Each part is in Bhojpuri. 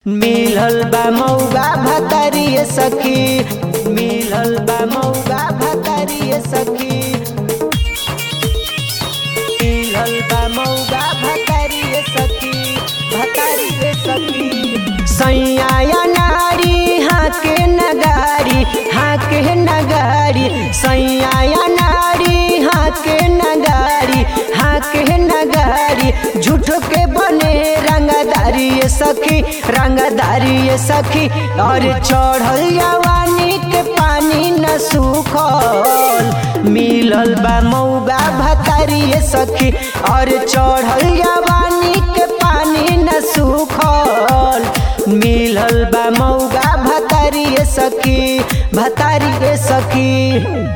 मिलल बा मौगा भतरिए सखी मिलल बा मौगा भतरिए सखी मिलल बा मौगा भतरिए सखी भतरिए सखी सैया नारी हाके नगारी हाके नगारी सैया नारी हाके नगारी हाके नगारी झूठ के बने रंगदारी ये सखी रंगदारी ये सखी और चढ़ल जवानी के पानी न सूखल मिलल बा मौगा भतारी ये सखी और चढ़ल जवानी के पानी न सूखल मिलल बा मौगा भतारी ये सखी भतारी ये सखी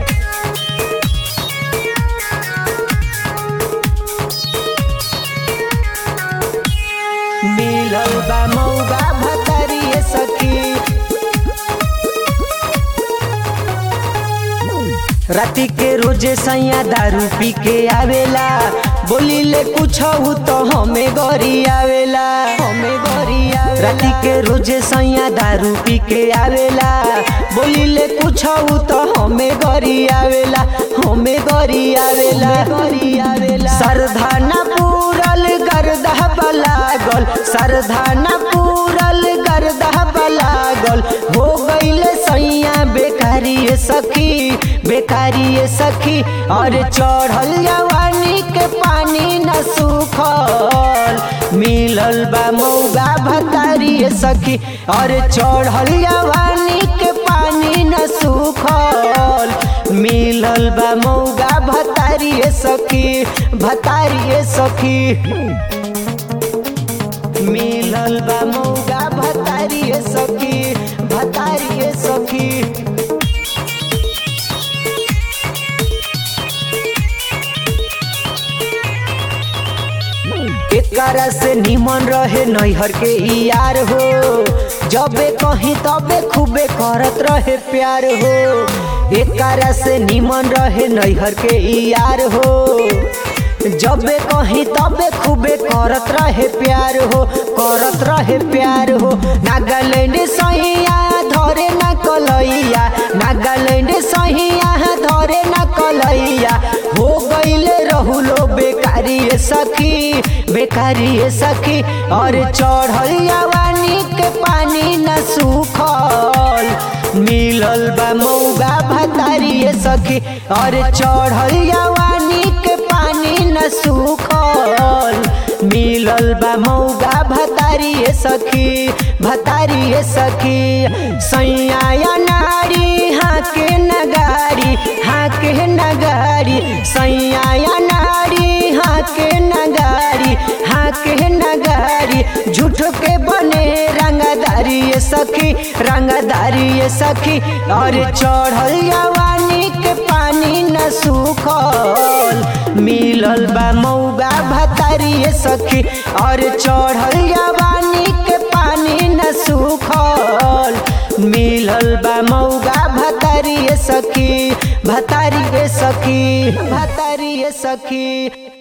मिलल बा मौगा भतरिए सखी राति के रोजे सैया दारू पी के आवेला बोली ले कुछ तो हमें गरी आवेला हमें गरी आवेला राति के रोजे सैया दारू पी के आवेला बोली ले कुछ तो हमें गरी आवेला हमें गरी आवेला गरी आवेला सरधाना पूरल गर्दह बलागल सरधाना पूरल गर्दह बलागल हो गईले सैया बेकारी ये सखी बेकारी ये सखी और चढ़ल जवानी के पानी न सूखल मिलल बा मौगा भतारी ये सखी और चढ़ल जवानी के पानी न सूखल मिलल बा मौगा भतारी ये सखी भतारी ये सखी मिलल बा मौगा भतारी ये सखी भतारी ये सखी एकरा से निमन रहे नैहर के ई यार हो जबे कहीं तबे खूबे करत रहे प्यार हो एकरा से निमन रहे नैहर के ई यार हो जबे कहीं तबे खूबे करत रहे प्यार हो करत रहे प्यार हो नागालैंड सहिया धरे न कलैया नागालैंड सहिया धरे न कलैया हो गईले रहुलो बेकारी ये सखी बेकारी ये सखी और चढ़ल जवानी के पानी न सूखल मिलल बा मौगा भतारी ये सखी और चढ़ल जवानी के पानी न सूखल मिलल बा मौगा भतारी ये सखी भतारी ये सखी सैया नारी हाके नगारी हाके नगारी सैया नारी हाके नगारी हाके नगारी झूठ के बने रंगदारी ये सखी रंगदारी ये सखी और चढ़ल जवानी के पानी न सूखल मिलल बा मौगा भतारी ये सखी और चढ़ल जवानी के पानी न सूखल मिलल बा मौगा भतारी ये सखी भतारी ये सखी भतारी ये सखी